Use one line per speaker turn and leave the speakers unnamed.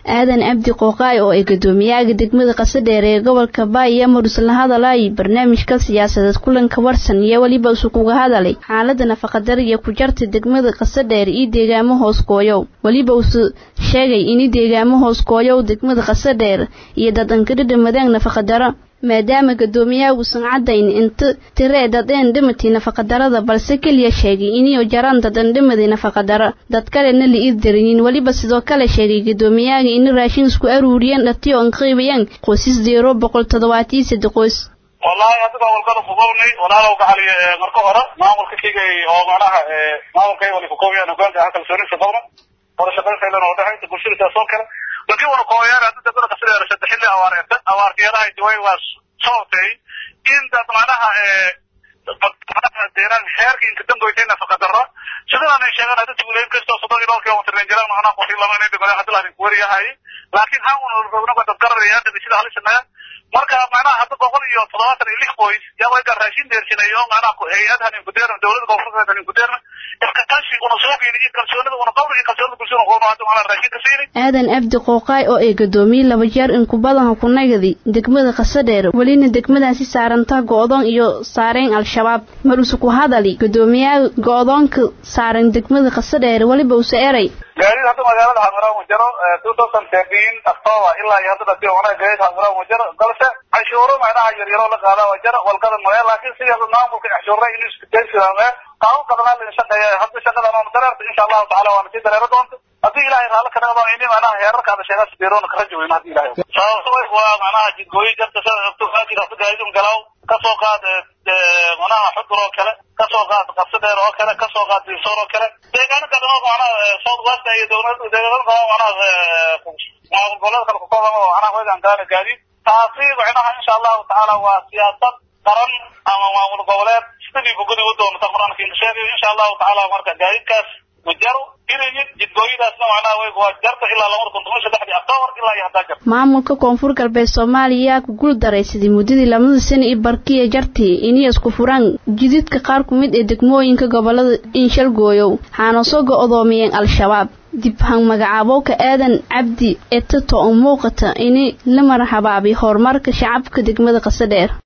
aadan cabdi qooqaay oo ay guddoomiyaha degmada qasadheer ee gobolka baay iyo marus la hadalay barnaamijka siyaasadeed kulanka warsan iyo weliba isu kuga hadalay xaalada nafaqadar iyo ku jarta degmada qasadheer iyo deegaamo hoos gooyow weliba uu sheegay in deegaamo hoos gooyow degmada qasadheer iyo dad ankadhadha madaang nafaqadaro maadaama guddoomiyaha uusan caddayn inta tiree dadeen dhimatay nafaqadarada balse keliya sheegay inay jaraan dadan dhimaday nafaqadaro dad kalena la iirdarinin weliba sidoo kale sheegay guddoomiyaha in raashin isku aruuriyeen dhatiyo an qiibayaan qoysas deero boqol toddobaatiyo saddex qoys
wallaahi adiga walgada fugownay walaalow gacali marka hore maamulka kigay oo macnaha maamulkay wali fukoobiyaan hogaanka ah kalsoonisa qabna wada shaqaynta oo dhaxaysa bulshada taas oo kale laakiin wana kooyaan hadda dadka qasriga saddex xilli awaareenta awaartiyadaha way waa sababtay in dad macnaha deeraan xeerka inka damboytay nafaqa darro sidaan ay sheegaan hadda tuuleyn kastoo soddon iyo dhowr kilomitr jiraan macnaha qofi lama inay degmada hadda lahayn kuwariyahay laakiin haan una rognaga dad gararaya hadda sida halisanaaya marka macnaha hadda boqol iyo toddobaatan iyo lix qoys yaa way gar raashin deersinayo macnaha hay-adahan inkudeerna dowladda koonfurta inkudeerna iskakashi una soo geeni iyo kalsoonida una qawli iyo kalsoonida bulshada qoona hadda macnaha raashin ka siini
aadan abdi qooqaay oo ay guddoomiye laba jeer inku badanha ku nagadi degmada qasadheer welina degmadaasi saarantaa go-doon iyo saareen al-shabaab mar use ku hadali guddoomiyaha go-doonka saaran degmada qasadheer weliba use eray
gaadiid hadda magaalada xamaraan wajaro two thousand thirteen october ilaa iyo hadda dadkii hore gaadiid xamaraan wajaro balse cashuuro macnaha yaryaroo la qaada wajaro walgada maya laakiin sidii maamulka cashuura inuu isku daysidaame qaabo badanaa la shaqeeya hadda shaqadan oona dareerta insha allahu tacala waana sii dareero doonta haddii ilaahay raalli ka dhaqdo ini macnaha heerarkaada sheegaa sideeroona ka rajo weyna haddii ilahay sababta waa macnaha jidgooyi jarta sida ogto faajir hadda gaadiidun galaaw kasoo qaad macnaha xudur oo kale kasoo qaad qabsadheer oo kale kasoo qaad dinsoor oo kale deegaano kale oo macnaha south west iyo dowlad deegaano kale oo macnaha maamul goboleeda kale kukooban oo macnaha weegaan gaana gaadiid taasi macnaha insha allahu tacaala waa siyaasad qaran ama maamul goboleed sidii bugudi u doonta qur-aanka inka sheegayo insha allahu tacaala marka gaadiidkaas wajaro inayid jidgooyadaasna macnaha way waa jarta ilaa labada kun toban saddexdii october ilaa iyo haddaa jarta
maamulka koonfur galbeed soomaaliya ku guul daraysaday muddadii labada sano iyo barkiya jartii inay isku furaan jididka qaar ku mid ee degmooyinka gobolada inshalgooyow waxaana soo go-doomiyeen al-shabaab dibhang magacaabowka aadan cabdi ee tato oo muuqata inay la marxabaabi horumarka shacabka degmada qasadheer